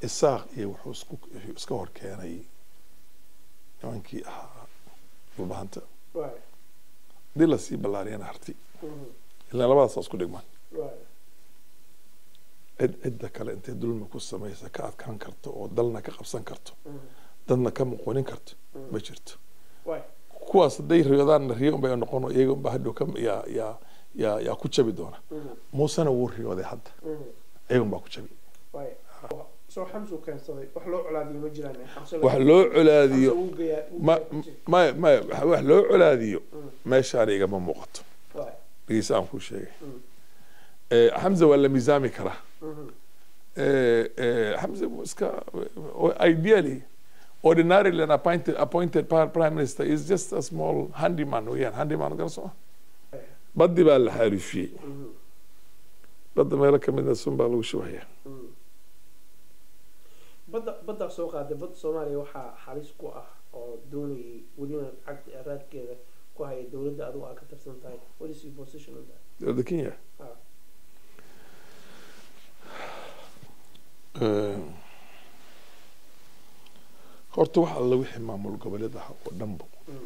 isaaq iyo wuxuu isku iska hor keenay nimankii ahaa dhulbahanta waay hadii lasii ballaariyana harti Mhm. ilaa labadaas waa isku dhigmaan waay cid cidda kale intay dulmi ku samaysa ka adkaan karto oo dalna ka qabsan karto Mhm. dadna ka muquunin karto Mhm. ma jirto waay kuwaas hadday riyoodaanna riyo unbay noqon oo iyaga unbaa hadhow ka yaa yaa yaa yaa ku jabi doona Mhm. muusena wuu riyooday hadda Mhm. iyaga unbaa ku jabi waay soo xamsu keensaday wax loo colaadiyo ma jiraan xamse wax loo colaadiyo Xamse wuu geeyaa- wuu ma geeyaa ku jira. maya maya wax- wax loo colaadiyo Mhm. meeshaana igama muuqato waay dhegeysa aan kuu sheegay Mhm. Eh, xamza waa la miisaami karaa Mhm. Eh, eh, Hamza iska ideally ordinarily an appointed appointed par- prime minister is just a small handyman weeyaan handyman gara soo baddi baa la xaarifiyey Mhm. badda meelo kamidna sun baa lagu shubaya Mhm. badda baddaa soo qaaday badda soomaaliya waxaa halis ku ah oo doonayay welina cagta raadkeeda ku haya dowladda adigu aa ka tirsan tahay what is your position on that dowladda kenya Ah. Eh, horta wax alla wixii maamul goboleed ah oo dhanbo Mhm.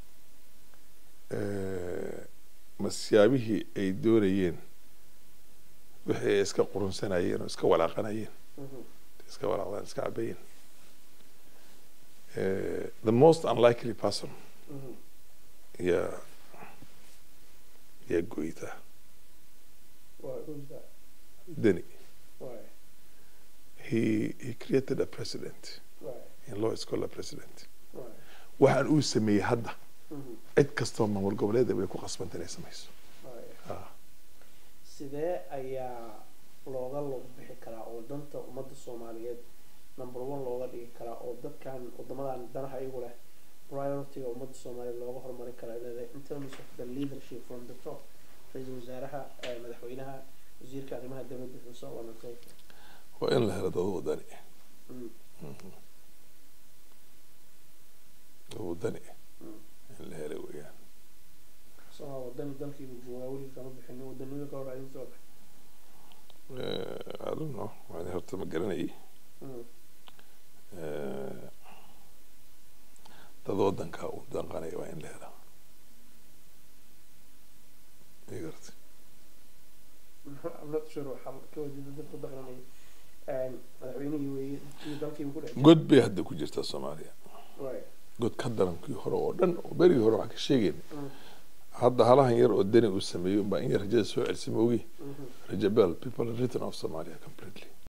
eh, masyaabihii ay doonayeen wixii ay iska qurunsanayeen oo iska walaaqanayeen Mhm. iska walaaqdaan iska cabayeen Eh, the most unlikely person Mhm. yaa yaa goyta Why? Who's that? deni Why? he he created a president Why? in law is called a president Why? waxaan uu sameeyey hadda Mhm. cid kastoo maamul goboleeda way ku qasbanta inay samayso Why? Ah. sidee ayaa looga log bixi karaa oo danta ummadda soomaaliyeed number one looga dhigi karaa oo dadkan wadamadan danaha iyagu leh priority-ga ummadda soomaaliyeed looga horumarin karaa leedahay in terms of the leadership from the top ra-iisul wasaaraha eh, madaxweynaha wasiirka arrimaha dowladda and so on and so forth waa in la helo dad wadani Mm. dad wadani Mm. in la helo weeyaan somaa wadani dalkiibu joogaa weli kama bixin wadanimada ka hor adin soo baxay Eh, I don't know waan horta ma garanayay Mm. Eh, dad wadanka u danqanaya waa in la helaa ma garatay I'm not sure waxaa ka wadida dadku daqranaya madaxweynihii weeye iyo dalkiibu ku dhex god bay hadda ku jirtaa soomaaliya Right. god ka darankii hore oo dhan oo berigii hore waxaan ka sheegayna Mm. hadda halahan yar oo deni uu sameeyey unbaa in yar rajada soo celisay ma ogi Mhm. rajabel people have written off somalia completely